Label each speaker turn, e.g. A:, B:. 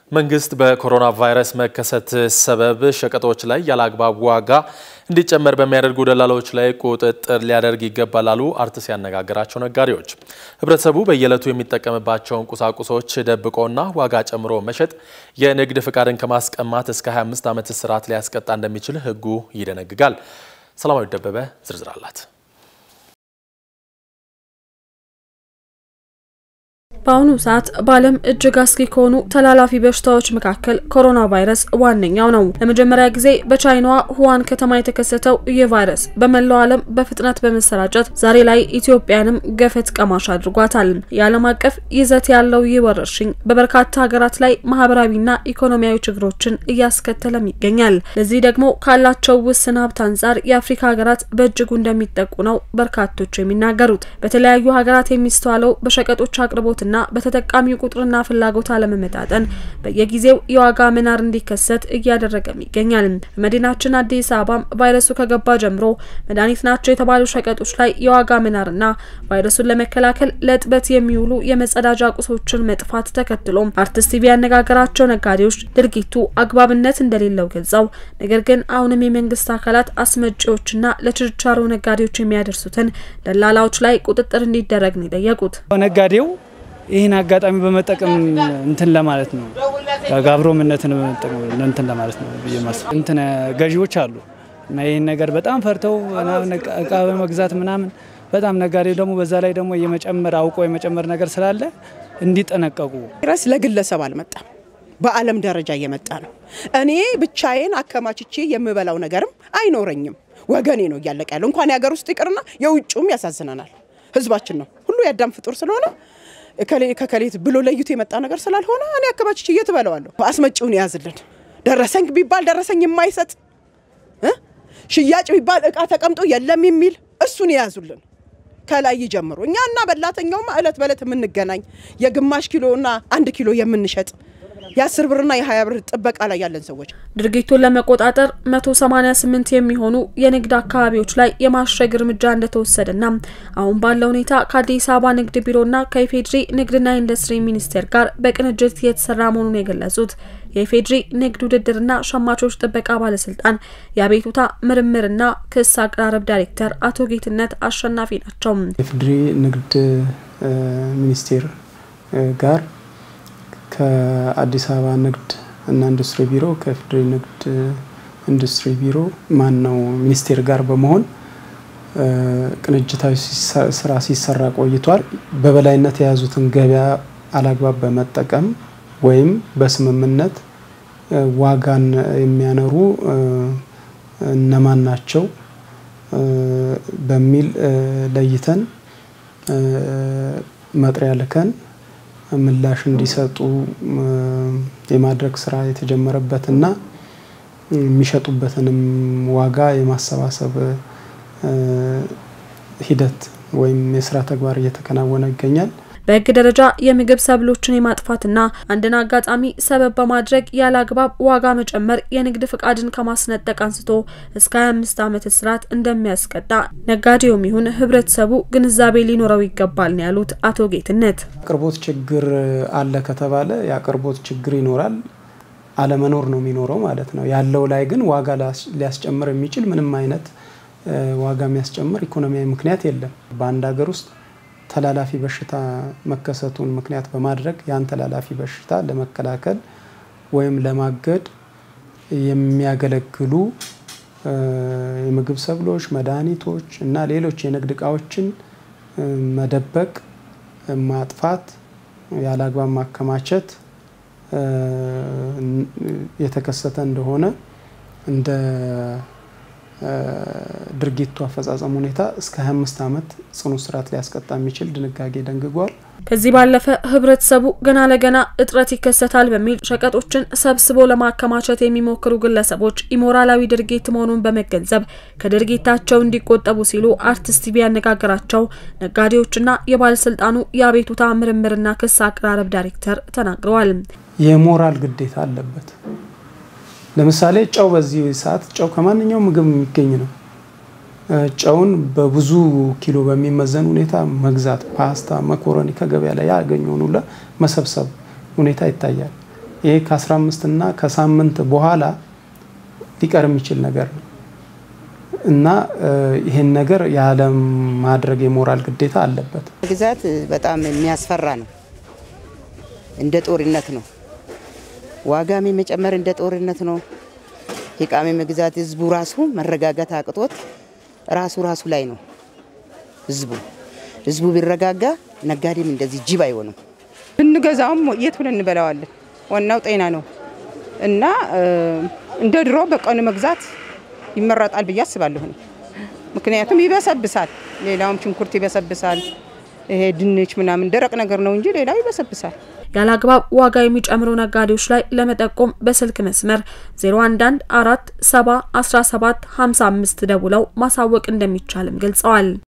A: መንግስት በኮሮና ቫይረስ መከሰት ሰበብ ሸቀጦች ላይ ያለአግባብ ዋጋ እንዲጨመር በሚያደርጉ ደላሎች ላይ ቁጥጥር ሊያደርግ ይገባል አሉ አርትስ ያነጋገራቸው ነጋዴዎች። ህብረተሰቡ በየዕለቱ የሚጠቀምባቸውን ቁሳቁሶች ደብቆና ዋጋ ጨምሮ መሸጥ የንግድ ፍቃድን ከማስቀማት እስከ 25 ዓመት እስራት ሊያስቀጣ እንደሚችል ህጉ ይደነግጋል። ሰላማዊ ደበበ ዝርዝር አላት።
B: በአሁኑ ሰዓት በዓለም እጅግ አስጊ ከሆኑ ተላላፊ በሽታዎች መካከል ኮሮና ቫይረስ ዋነኛው ነው። ለመጀመሪያ ጊዜ በቻይናዋ ሁዋን ከተማ የተከሰተው ይህ ቫይረስ በመላው ዓለም በፍጥነት በመሰራጨት ዛሬ ላይ ኢትዮጵያንም ገፈት ቀማሽ አድርጓታል። የዓለም አቀፍ ይዘት ያለው ይህ ወረርሽኝ በበርካታ ሀገራት ላይ ማህበራዊና ኢኮኖሚያዊ ችግሮችን እያስከተለም ይገኛል። ለዚህ ደግሞ ካላቸው ውስን ሀብት አንጻር የአፍሪካ ሀገራት በእጅጉ እንደሚጠቁ ነው በርካቶች የሚናገሩት። በተለያዩ ሀገራት የሚስተዋለው በሸቀጦች አቅርቦት ና በተጠቃሚው ቁጥርና ፍላጎት አለመመጣጠን በየጊዜው የዋጋ መናር እንዲከሰት እያደረገም ይገኛል። በመዲናችን አዲስ አበባም ቫይረሱ ከገባ ጀምሮ መድኃኒት ናቸው የተባሉ ሸቀጦች ላይ የዋጋ መናርና ቫይረሱን ለመከላከል ለእጥበት የሚውሉ የመጸዳጃ ቁሶችን መጥፋት ተከትሎም አርትስ ቲቪ ያነጋገራቸው ነጋዴዎች ድርጊቱ አግባብነት እንደሌለው ገልጸው ነገር ግን አሁንም የመንግስት አካላት አስመጪዎችና ለችርቻሮ ነጋዴዎች የሚያደርሱትን ደላላዎች ላይ ቁጥጥር እንዲደረግ ነው የጠየቁት።
C: ነጋዴው ይህን አጋጣሚ በመጠቀም እንትን ለማለት ነው ጋብሮምነትን እንትን ለማለት ነው ብዬ ማስብ እንትን ገዢዎች አሉ እና ይህን ነገር በጣም ፈርተው እቃ በመግዛት ምናምን በጣም ነጋዴው ደግሞ በዛ ላይ ደግሞ የመጨመር አውቆ የመጨመር ነገር ስላለ እንዲጠነቀቁ።
D: ቫይረስ ለግለሰብ አልመጣም፣ በዓለም ደረጃ እየመጣ ነው። እኔ ብቻዬን አከማችቼ የምበላው ነገርም አይኖረኝም። ወገኔ ነው እያለቀ ያለው። እንኳን የሀገር ውስጥ ይቅርና የውጭውም ያሳዝነናል። ህዝባችን ነው ሁሉ የአዳም ፍጡር ስለሆነ ከከሌት ብሎ ለይቶ የመጣ ነገር ስላልሆነ እኔ አከማችቼ እየት እበለዋለሁ። አስመጪውን የያዝልን። ደረሰኝ ቢባል ደረሰኝ የማይሰጥ ሽያጭ ቢባል እቃ ተቀምጦ የለም የሚል እሱን የያዙልን ከላይ ይጀምሩ። እኛና በላተኛውማ እለት በእለት የምንገናኝ የግማሽ ኪሎና አንድ ኪሎ የምንሸጥ የአስር ብርና የሀያ ብር ጥበቃ ላይ ያለን ሰዎች
B: ድርጊቱን ለመቆጣጠር 188 የሚሆኑ የንግድ አካባቢዎች ላይ የማሸግ እርምጃ እንደተወሰደና አሁን ባለው ሁኔታ ከአዲስ አበባ ንግድ ቢሮና ከኢፌድሪ ንግድና ኢንዱስትሪ ሚኒስቴር ጋር በቅንጅት እየተሰራ መሆኑን የገለጹት የኢፌድሪ ንግድ ውድድርና ሸማቾች ጥበቃ ባለስልጣን የአቤቱታ ምርምርና ክስ አቀራረብ ዳይሬክተር አቶ ጌትነት አሸናፊ ናቸው።
E: የኢፌድሪ ንግድ ሚኒስቴር ጋር ከአዲስ አበባ ንግድ እና ኢንዱስትሪ ቢሮ ከኢፌዴሪ ንግድ ኢንዱስትሪ ቢሮ ማን ነው ሚኒስቴር ጋር በመሆን ቅንጅታዊ ስራ ሲሰራ ቆይቷል። በበላይነት የያዙትን ገበያ አላግባብ በመጠቀም ወይም በስምምነት ዋጋን የሚያነሩ እነማን ናቸው በሚል ለይተን መጥሪያ ልከን ምላሽ እንዲሰጡ የማድረግ ስራ የተጀመረበትና የሚሸጡበትንም ዋጋ የማሰባሰብ ሂደት ወይም የስራ ተግባር እየተከናወነ ይገኛል።
B: በሕግ ደረጃ የምግብ ሰብሎችን የማጥፋትና አንድን አጋጣሚ ሰበብ በማድረግ ያለ አግባብ ዋጋ መጨመር የንግድ ፍቃድን ከማስነጠቅ አንስቶ እስከ 25 ዓመት እስራት እንደሚያስቀጣ ነጋዴውም ይሁን ህብረተሰቡ ግንዛቤ ሊኖረው ይገባል ነው ያሉት አቶ ጌትነት።
E: አቅርቦት ችግር አለ ከተባለ የአቅርቦት ችግር ይኖራል፣ አለመኖር ነው የሚኖረው ማለት ነው። ያለው ላይ ግን ዋጋ ሊያስጨምር የሚችል ምንም አይነት ዋጋ የሚያስጨምር ኢኮኖሚያዊ ምክንያት የለም። በአንድ ሀገር ውስጥ ተላላፊ በሽታ መከሰቱን ምክንያት በማድረግ ያን ተላላፊ በሽታ ለመከላከል ወይም ለማገድ የሚያገለግሉ የምግብ ሰብሎች፣ መድኃኒቶች እና ሌሎች የንግድ እቃዎችን መደበቅ፣ ማጥፋት፣ ያለ አግባብ ማከማቸት የተከሰተ እንደሆነ እንደ ድርጊቱ አፈጻጸም ሁኔታ እስከ 25 ዓመት ጽኑ እስራት ሊያስቀጣ የሚችል ድንጋጌ ደንግጓል።
B: ከዚህ ባለፈ ህብረተሰቡ ገና ለገና እጥረት ይከሰታል በሚል ሸቀጦችን ሰብስቦ ለማከማቸት የሚሞክሩ ግለሰቦች ኢሞራላዊ ድርጊት መሆኑን በመገንዘብ ከድርጊታቸው እንዲቆጠቡ ሲሉ አርትስ ቲቪ ያነጋገራቸው ነጋዴዎችና የባለስልጣኑ የአቤቱታ ምርምርና ክስ አቀራረብ ዳይሬክተር ተናግረዋል።
E: የሞራል ግዴታ አለበት። ለምሳሌ ጨው በዚህ ሰዓት ጨው ከማንኛውም ምግብ የሚገኝ ነው። ጨውን በብዙ ኪሎ በሚመዘን ሁኔታ መግዛት፣ ፓስታ፣ መኮረኒ ከገበያ ላይ ያገኘውን ሁላ መሰብሰብ ሁኔታ ይታያል። ይሄ ከ15 እና ከሳምንት በኋላ ሊቀር የሚችል ነገር ነው እና ይህን ነገር ያለ ማድረግ የሞራል ግዴታ አለበት።
F: ግዛት በጣም የሚያስፈራ ነው። እንደ ጦርነት ነው። ዋጋም የመጨመር እንደ ጦርነት ነው። የቃሚ መግዛት ህዝቡ ራሱ መረጋጋት አቅቶት ራሱ ራሱ ላይ ነው ህዝቡ ህዝቡ ቢረጋጋ ነጋዴም እንደዚህ ጅብ አይሆንም።
G: ብንገዛውም የት ብለን እንበላዋለን? ዋናው ጤና ነው እና እንደ ድሮ በቀኑ መግዛት ይመረጣል ብዬ አስባለሁ። ምክንያቱም ይበሰብሳል። ሌላውም ሽንኩርት ይበሰብሳል። ይሄ ድንች ምናምን ደረቅ ነገር ነው እንጂ ሌላው ይበሰብሳል።
B: ያለ አግባብ ዋጋ የሚጨምሩ ነጋዴዎች ላይ ለመጠቆም በስልክ መስመር 011 4 7 17 55 ደውለው ማሳወቅ እንደሚቻልም ገልጸዋል።